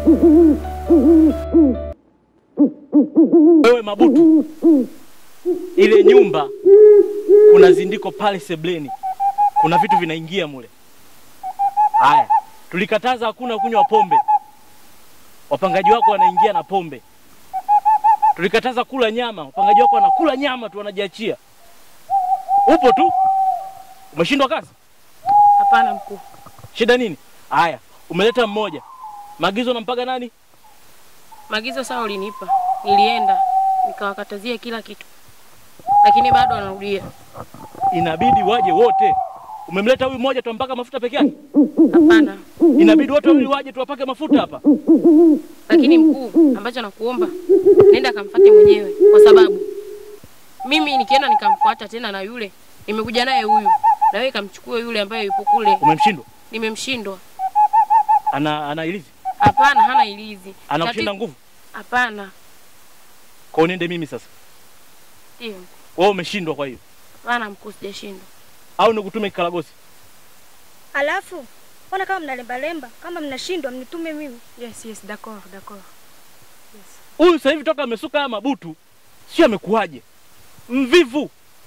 Wewe Mabutu, ile nyumba kuna zindiko pale sebleni, kuna vitu vinaingia mule. Haya, tulikataza hakuna kunywa pombe, wapangaji wako wanaingia na pombe. Tulikataza kula nyama, wapangaji wako wanakula nyama tu, wanajiachia. Upo tu, umeshindwa kazi. Hapana mkuu. Shida nini? Haya, umeleta mmoja, maagizo unampaga nani? Maagizo sawa ulinipa, nilienda nikawakatazia kila kitu, lakini bado wanarudia. Inabidi waje wote. Umemleta huyu mmoja tuampaka mafuta peke yake? Hapana, Inabidi wote wawili waje tuwapake mafuta hapa. lakini mkuu, ambacho nakuomba nenda akamfuate mwenyewe, kwa sababu mimi nikienda nikamfuata tena na yule nimekuja naye huyu, na wewe kamchukue yule ambaye yupo kule, Umemshindwa? nimemshindwa. Ana ana ilizi? Hapana, hana ilizi. Anakushinda Tati- nguvu? Hapana, Kwa niende mimi sasa. ndio. Wewe umeshindwa kwa hiyo. Hapana mkuu, sijashindwa. Au nikutume kikaragosi? Alafu mbona kama mnalembalemba, kama mnashindwa mnitume mimi. Yes, yes, d'accord, d'accord. Huyu sasa hivi toka amesuka haya mabutu, sio amekuwaje? Mvivu.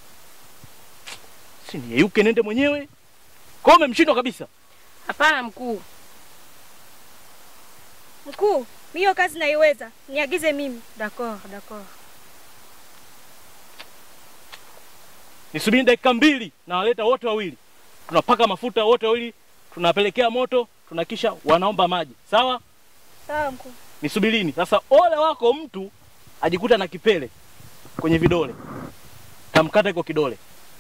Si niyeyuke nende mwenyewe. Kwa hiyo umemshindwa kabisa. Hapana mkuu, Mkuu, mimi hiyo kazi naiweza, niagize mimi. d'accord, d'accord. Nisubiri dakika mbili na waleta wote wawili. Tunapaka mafuta wote wawili, tunapelekea moto, tunakisha wanaomba maji. Sawa? Sawa mkuu. Nisubirini. Sasa ole wako mtu ajikuta na kipele kwenye vidole. Tamkata iko kidole.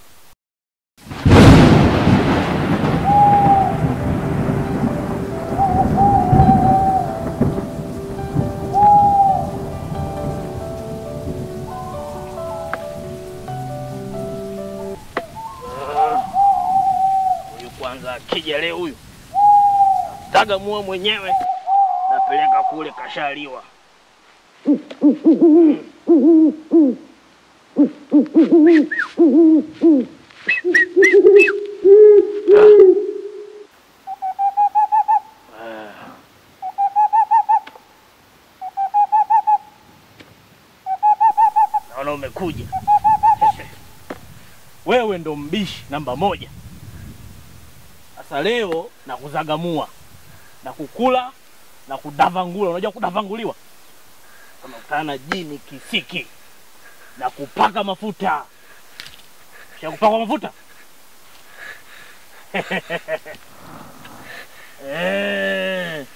Huyu kwanza akija leo huyu taga mua mwenyewe napeleka kule kashaliwa. Naona umekuja. Wewe ndo mbishi namba moja. Sasa leo na kuzagamua na kukula na kudavangula. Unajua kudavanguliwa? Unakutana na jini kisiki na kupaka mafuta. Kisha kupakwa mafuta eh.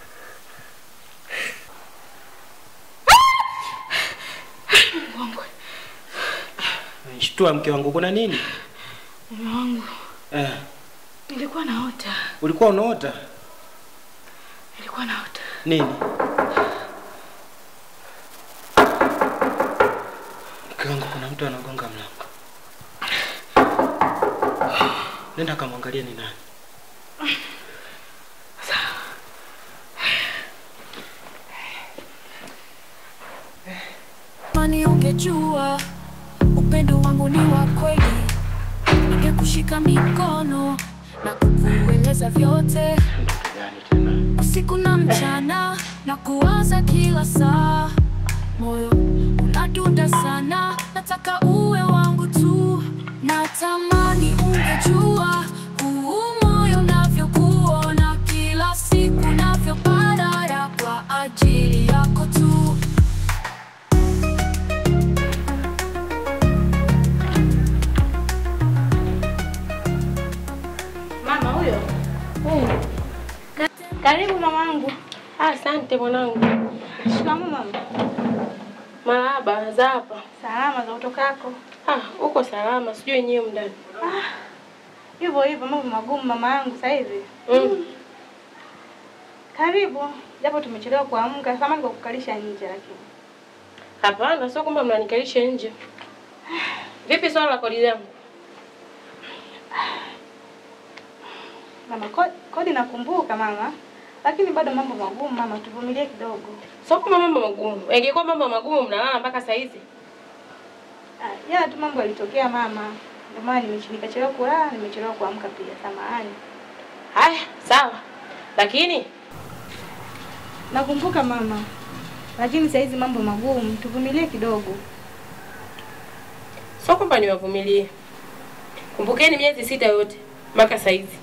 Shtua mke wangu, kuna nini? Mume wangu, Eh, nilikuwa naota, ulikuwa unaota nilikuwa naota. nini? Mke wangu, kuna mtu anagonga mlango. Nenda kamwangalia ni nani. Mani ungejua upendo wangu ni wa kweli, ningekushika mikono na kukueleza vyote Gani tena? usiku na mchana, na kuwaza kila saa. Moyo unadunda sana, nataka uwe wangu tu. Natamani ungejua huu moyo navyokuona kila siku, navyopata ya kwa ajili yako tu. Mama huyo. Karibu mamangu. Ah, Asante mwanangu. Shikamoo mama. Marahaba, za hapa. Salama za utokako. Ah, uko salama, sijui yenyewe mndani. Hivyo hivyo mambo magumu mama yangu sasa hivi. Mm. Karibu. Japo tumechelewa kuamka, samani kwa kukalisha nje lakini. Hapana, sio kwamba mnanikalisha nje. Vipi swala la kodi yangu? Mama kodi, kodi nakumbuka mama. Lakini bado mambo magumu mama, tuvumilie kidogo. Sio kwamba mambo magumu. Ingekuwa mambo magumu mnalala mpaka saa hizi. Ah, Jana tu mambo yalitokea mama. Ndio maana nimechi- nikachelewa kulala, nimechelewa kuamka pia. Samahani. Haya, sawa. Lakini Nakumbuka mama, lakini saa hizi mambo magumu, tuvumilie kidogo. Sio kwamba niwavumilie. Kumbukeni miezi sita yote mpaka saizi,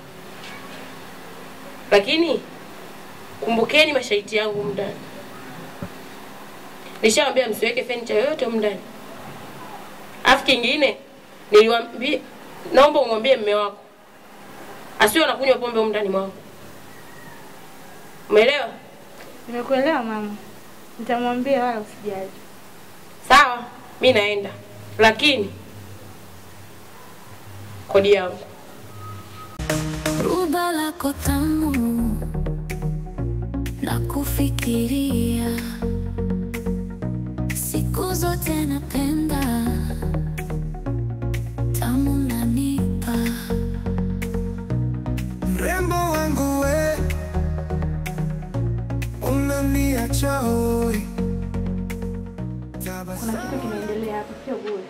lakini kumbukeni masharti yangu humu ndani. Nishawambia msiweke fenicha yoyote humu ndani. Alafu kingine niliwaambia, naomba umwambie mme wako asiwe anakunywa pombe humu ndani mwangu. Umeelewa? Nimekuelewa mama, nitamwambia wala usijali. Sawa, mi naenda, lakini kodi yangu Ruba lako tamu na kufikiria siku zote napenda tamu nanipa Mrembo wangu we, unaniacha hoi. Kuna kitu kinaendelea hapa, sio bure.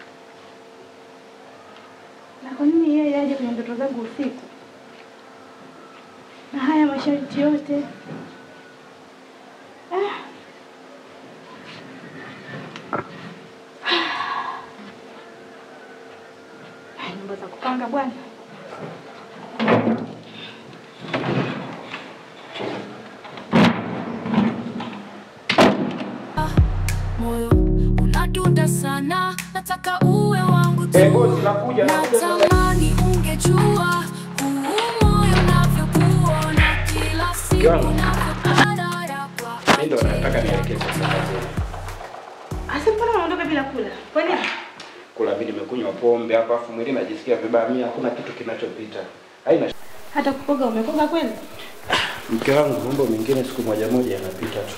Na kwa nini yeye aje kwenye ndoto zangu usiku na haya masharti yote? Ah. Ah, Nyumba za kupanga bwana. moyo unadunda sana, nataka uwe wangu tu. Eh, bosi, nakuja, nakuja. Natamani ungejua huu moyo unavyokuona kila siku Yangu. unavyopata ya kwa Mimi ndo nataka nielekeze sasa kazini. Asa, mbona unaondoka bila kula? Kwa nini? Kula mimi nimekunywa pombe hapa afu mwili najisikia vibaya. Mimi hakuna kitu kinachopita. Haina sh- Hata kukoga umekoga kweli? mke wangu, mambo mengine siku moja moja yanapita tu.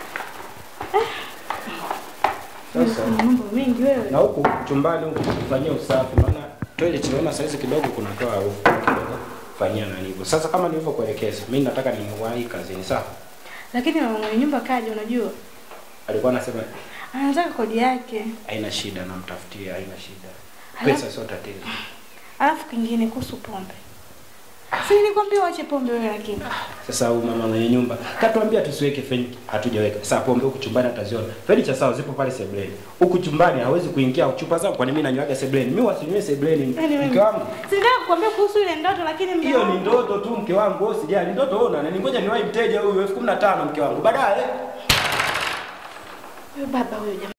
Sasa Kuna mambo mengi wewe. na huku chumbani huku kufanyia usafi, maana toilet naona saizi kidogo kunatoa harufu kidogo, fanyia nani hivyo. Sasa kama nilivyokuelekeza, mimi nataka niwahi kazini. Sawa, Lakini mama mwenye nyumba kaja, unajua alikuwa anasema anataka kodi yake. haina shida, namtafutia, haina shida, Alafu- pesa sio tatizo. Alafu kingine kuhusu pombe, si nilikwambia uache pombe wewe? Lakini Sasa huyu mama mwenye nyumba katuambia tusiweke feni, hatujaweka. Sasa pombe huku chumbani ataziona. Feni cha sawa zipo pale sebleni. Huku chumbani hawezi kuingia chupa zangu kwani mimi nanywaga sebleni. Mimi wasinywe sebleni Yaani wewe- mke wangu. sitaka kukwambia kuhusu ile ndoto, lakini mume Hiyo ni wangu- ndoto tu mke wangu, wewe usijali. Ndoto ona na ningoja niwahi mteja huyu elfu kumi na tano mke wangu. Baadaye Huyo baba huyo jamaa